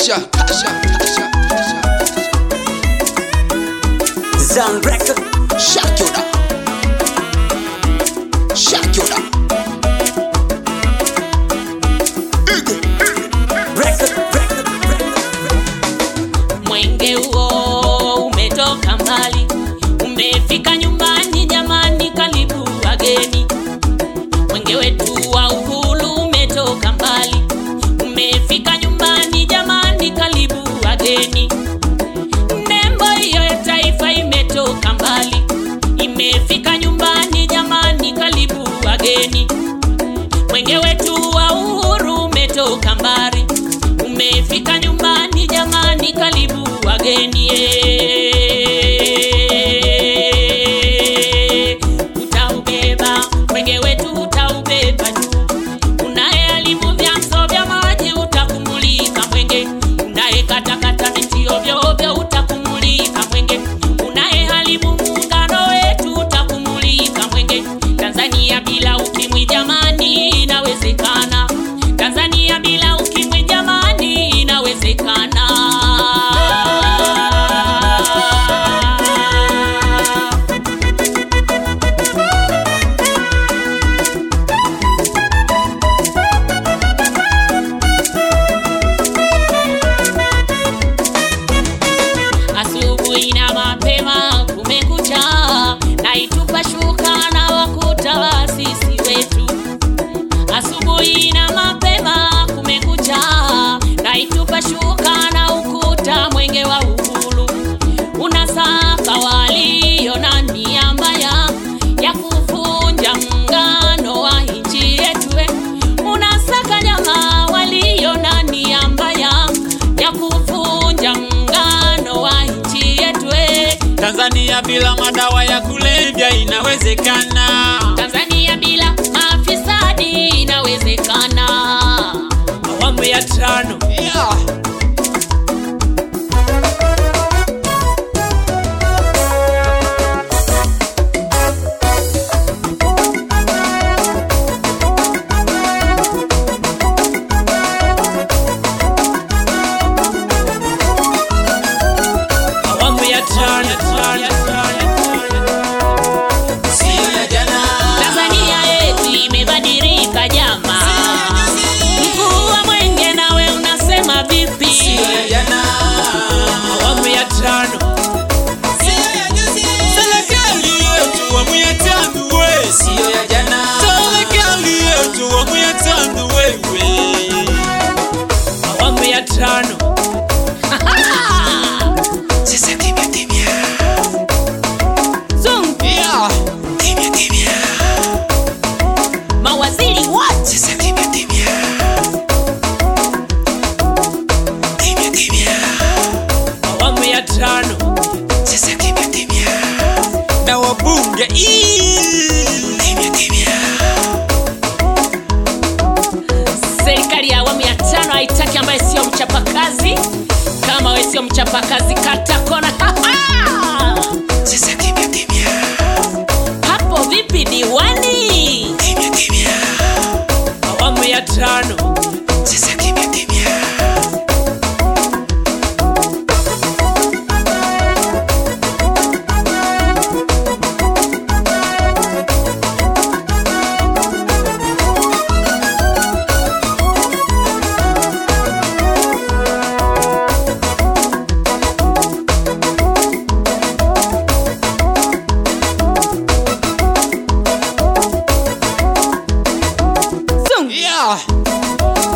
Tasha, Tasha, Tasha, Tasha. Zan Record Shakira. Shakira. Ige. Record Record Mwenge huo umetoka mbali, umefika nyumbani jamani, karibu wageni. Mwenge wetu wa uhuru umetoka mbali, umefika nyumbani jamani, karibu wageni. Nembo hiyo ya taifa imetoka mbali, imefika nyumbani jamani, karibu wageni. Mwenge wetu wa uhuru umetoka mbali, umefika nyumbani jamani, karibu wageni. eh. Utaubeba mwenge wetu, utaubeba juu. Unaye alimu vyanzo vya maji, utakumulika mwenge. Unaye katakata miti ovyo ovyo, utakumulika mwenge. Unaye haribu muungano wetu, utakumulika mwenge. Tanzania bila ukimwi jamani, inawezekana. Tanzania bila ukimwi jamani, inawezekana. asubuhi na mapema kumekucha, naitupa shuka na wakuta waasisi wetu. Asubuhi na mapema kumekucha, naitupa shuka na ukuta mwenge wa uhuru. Unasaka walio na nia mbaya ya kuvunja muungano wa nchi yetu. we. Unasaka jamaa walio na nia mbaya ya kuvunja muungano wa nchi yetu. we. Tanzania bila madawa ya kulevya inawezekana. Tanzania bila mafisadi inawezekana. Awamu ya tano Yeah. awamu ya tano tano, tano, tano. Sio ya jana. Tanzania yetu imebadilika jama. Mkuu wa mwenge nawe unasema vipi? Sio ya jana. Awamu ya tano. Serikali yetu awamu ya tano we. Sio ya jana. Serikali yetu awamu ya tano wewe. Awamu ya tano. Sasa kimya kimya. Zungu, Yeah. Kimya kimya. mawaziri wote Sasa kimya kimya. Kimya kimya. Awamu ya tano. Sasa kimya kimya. Na wabunge ii. Kimya kimya. serikali ya awamu ya tano haitaki ambaye sio mchapakazi. Kama we sio mchapakazi, kata kona. Sasa kimya kimya. Hapo vipi diwani? Kimya kimya. Awamu ya tano. Sasa kimya kimya. Zungu. Yeah.